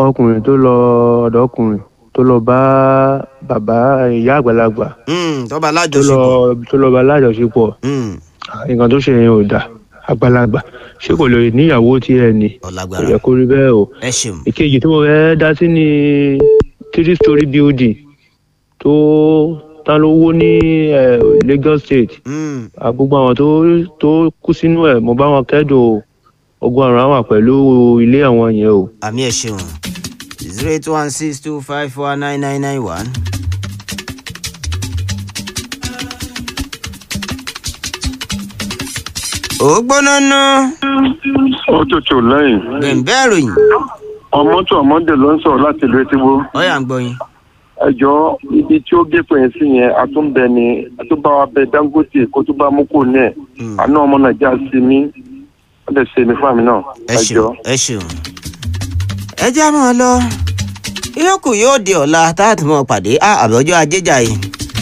ọkùnrin tó lọ ọ̀dọ̀ ọkùnrin tó lọ bá bàbá ìyá àgbàlagbà Mm, tọ́ba tó lọ alájọṣepọ̀. tó lọ bá lájọṣepọ̀ Mm, nǹkan tó ṣe yẹn ò dáa àgbàlagbà ṣé kò lè níyàwó tiẹ̀ ni kò ọ̀làgbára yẹ kó rí bẹ́ẹ̀ o ẹ ṣeun. ìkejì tí mo fẹ́ dá sí ni three story building tó tán ló wó ní eh, Lagos State Mm, Ah, gbogbo àwọn tó tó kú sínú ẹ̀ mo bá wọn kẹ́dùn o ogun àrùn àwọn pẹ̀lú ilé àwọn yẹn o. àmì ẹ ṣeun zero eight one six two five four nine nine nine one. ó gbóná ná ó tutù lẹ́yìn bẹ̀ǹbẹ̀ ròyìn ọmọ tó ọmọdé ló ń sọ̀rọ̀ láti ìlú etíwó ọ̀yà ń gbọ́yìn. ẹjọ́ ibi tí ó gé pẹ̀yìn sí yẹn àtúnbẹ ni àtúbáwá bẹ Dangote kó tó bá mú kò ní ẹ̀ Mm. àná ọmọ nàìjíríà sí mi ó lè ṣe mi fún àmì náà ẹ ṣeun ẹ ṣeun. ẹ já mọ́ ọ lọ ìyókù yóò di ọ̀la táàtì mọ́ pàdé á àbọ̀jọ́ ajéjà yìí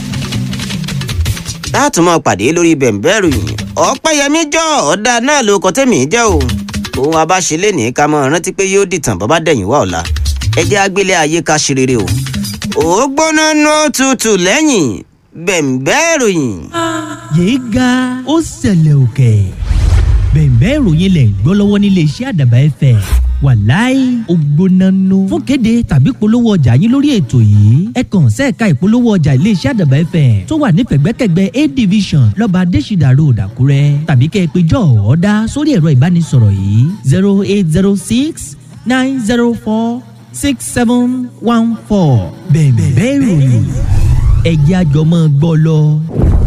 táàtì mọ́ pàdé lórí bẹ̀ǹbẹ̀ ròyìn ọ̀pẹ́yẹmí jọ ọ̀dà náà ló kọ́ tẹ̀mí jẹ́ o òun abáṣelé ní ká mọ́ rántí pé yóò dìtàn bọ́ bá dẹ̀yìn wá ọ̀la ẹ jẹ́ agbélé ayé ká ṣe rere o ó gbóná ná tutù lẹ́yìn bẹ̀ǹbẹ̀ ròyìn. yéé ga ó ṣẹlẹ̀ òkè bẹ̀ẹ̀bẹ́ ìròyìn lẹ̀ ń gbọ́ lọ́wọ́ nílé iṣẹ́ àdàbà ẹ̀fẹ̀ wàláì ògbónánú fún kéde tàbí polówó ọjà yín lórí ètò yìí ẹ kàn sẹ́ẹ̀ka ìpolówó ọjà ilé iṣẹ́ àdàbà ẹ̀fẹ̀ tó wà ní pẹ̀gbẹ́kẹ̀gbẹ́ a division lọ́ba adésìdà road àkúrẹ́ tàbí kẹ́ ẹ pé jọ́ ọ̀ọ́dá sórí ẹ̀rọ ìbánisọ̀rọ̀ yìí zero eight zero six nine zero four six seven one four bẹ̀ẹ̀bẹ́ ìròyìn ẹ̀jẹ̀ àjọmọ́ gbọ́ lọ.